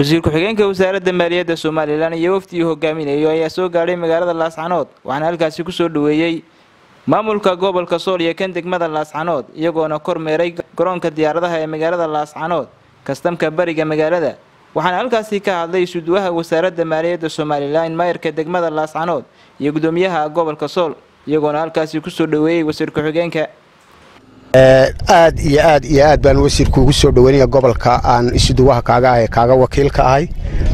wasiir ku-xigeenka wasaaradda maaliyadda somalilan iyo wafdigii hogaaminayo ayaa soo gaadhay magaalada laascanood waxaana halkaasi kusoo dhaweeyey maamulka gobolka sool iyo kan degmada laascanood iyagoona kormeeray garoonka diyaaradaha ee magaalada laascanood kastamka bariga magaalada waxaana halkaasi ka hadlay isuduwaha wasaaradda maaliyadda somalilan maayarka degmada laascanood iyo gudoomiyaha gobolka sool iyagoona halkaasi kusoo dhaweeyey wasiir ku-xigeenka aad iyo aad iyo aad baan wasiirku ugu soo dhaweynaya gobolka aan isuduwaha kaaga ah ee kaaga wakiilka ahay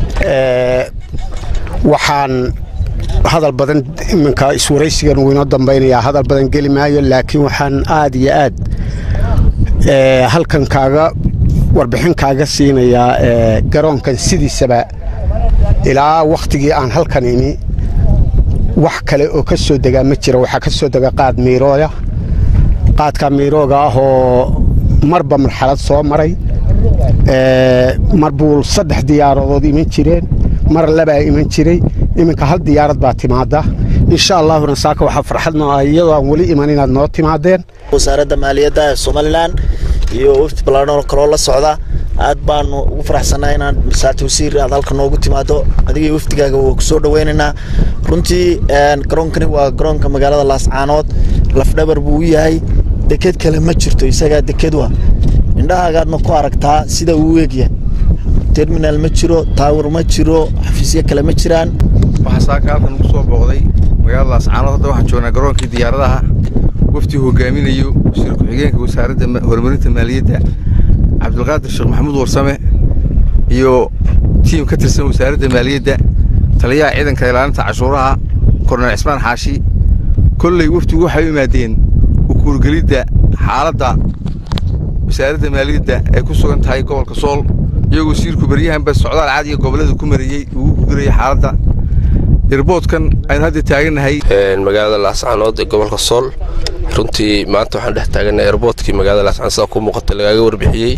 waxaan hadal badan iminka iswaraysigan uu inoo dambaynayaa hadal badan geli maayo laakiin waxaan aad iyo aad halkan kaaga warbixin kaaga siinayaa garoonkan sidiisaba ilaa wakhtigii aan halkan imi wax kale oo ka soo degaa ma jira waxaa ka soo dega qaad miirooya qaadka miirooga ah oo marba marxalad soo maray mar buu saddex diyaaradood iman jireen mar labaa iman jiray iminka hal diyaarad baa timaada insha allaahuna saaka waxaa farxadno ah iyadoo aan weli iman inaad noo timaadeen wasaaradda maaliyadda ee somalilan iyo wafdi ballaadhan kaloo la socda aad baanu ugu faraxsannahay inaad saacti wasiir aad halka noogu timaado adigii wafdigaaga waa ku soo dhaweynaynaa runtii garoonkani waa garoonka magaalada laascaanood lafdhabar buu u yahay deked kale ma jirto isagaa deked wa indhahaagaadna ku aragtaa sida uu egyahay terminal ma jiro taawar ma jiro xafiisyo kale ma jiraan waxaa saaka halkan ugu soo booqday magaalada laascaanood hadda waxaan joognaa garoonkii diyaaradaha wafdi hogaaminayo wasiir ku-xigeenka wasaaradda horumarinta maaliyadda cabdulqaadir sheekh maxamuud warsame iyo tiim ka tirsan wasaaradda maaliyadda taliyaha ciidanka ilaalinta cashuuraha korneel cismaan xaashi kolley wafdigu waxay u imaadeen ukuurgelidda xaaladda wasaaradda maaliyadda ay ku sugan tahay gobolka sool iyagoo wasiirku beryahanba socdaal caadiga gobollada ku marayey ugu gudurayay xaaladda irboodkan aynu hadda taagannahay magaalada laascaanood ee gobolka sool runtii maanta waxaan dhex taagannahay erboodkii magaalada laascaanood sida ku muuqata lagaaga warbixiyey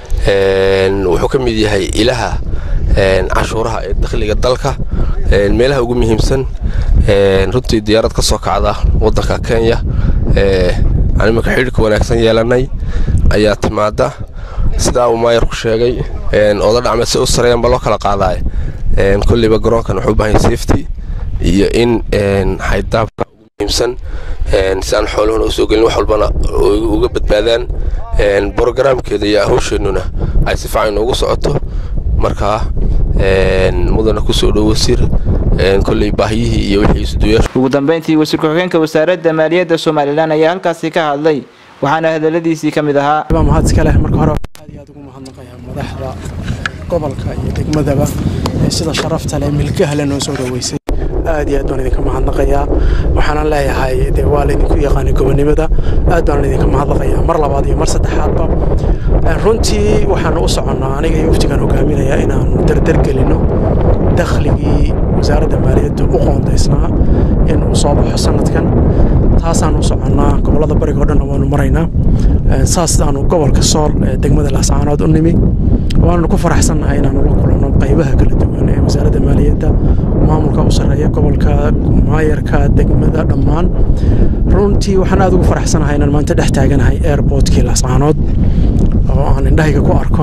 wuxuu ka mid yahay ilaha cashuuraha ee dakhliga dalka meelaha ugu muhiimsan runtii diyaarad ka soo kacda waddanka kenya aan iminka xidhiirka wanaagsan yeelannay ayaa timaada sidaa uu maayarku sheegay ooda dhacmeed si u sareeyanba loo kala qaadaay kolleyba garoonkan wuxuu u baahan yahay safety iyo in xaydaabka ugu muhiimsan si aan xooluhuna usoo gelin wax walbana uga badbaadaan brogaraamkeeda iyo hawsheennuna ay si fiican ugu socoto markaa mudana kusoo dhow wasiir kolley baahiyihii iyo wixii isuduyaasha ugu dambeyntii wasiir ku-xigeenka wasaaradda maaliyadda somalilan ayaa halkaasi ka hadlay waxaana hadaladiisii ka mid ahaa mahad iska leh marka hore aad iyo aad ugu mahadnaqayaa madaxda gobolka iyo degmadaba ee sida sharafta leh milkaha le noo soo dhaweysay aad iyo aad baan idinka mahadnaqayaa waxaanan leeyahay dee waa laydinku yaqaanay gobonimada aad baan idinka mahadnaqayaa mar labaad iyo mar saddexaadba runtii waxaanu u soconnaa aniga iyo waftigan hogaaminayaa inaannu dardargelinno dakhligii wasaaradda maaliyadda u qoondaysnaa in uu soo baxo sanadkan taasaan u soconnaa gobollada bariga o dhanna waanu maraynaa saasaanu gobolka sool ee degmada laascaanood u nimi waanu ku faraxsannahay inaanu la kulanno qaybaha kala duwan ee wasaaradda maaliyadda maamulka u sarreeya gobolka maayarka degmada dhammaan runtii waxaan aad ugu faraxsanahay inaan maanta dhex taaganahay airbortkii laascaanood oo aan indhahayga ku arko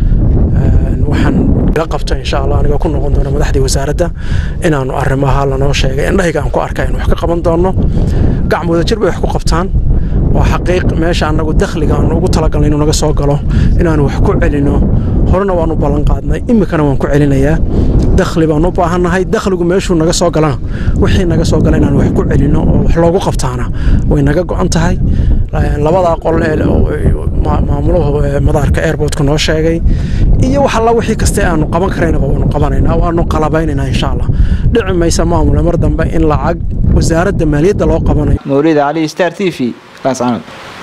waxaan ila qabto insha allah anigoo ku noqon doono madaxdii wasaaradda inaanu arrimaha lanoo sheegay indhahayga aan ku arka in wax ka qaban doono gacmooda jir bay wax ku qabtaan waa xaqiiq meesha annagu dakhliga aanu ugu talagalnay inuu naga soo galo inaanu wax ku celinno horena waanu ballan qaadnay iminkana waan ku celinayaa dakhli baan u baahannahay dakhligu meeshuu naga soo galana wixii naga soo gala inaanu wax ku celinno oo wax loogu qabtaana way naga go'an tahay labadaa qol ee maamuluhu madaarka airbortka noo sheegay iyo wax alla wixii kaste aanu qaban karaynaba waanu qabanaynaa waanu qalabaynaynaa insha allah dhici maysa maamule mar dambe in lacag wasaaradda maaliyadda loo qabanayo mawlida cali star t v laascanood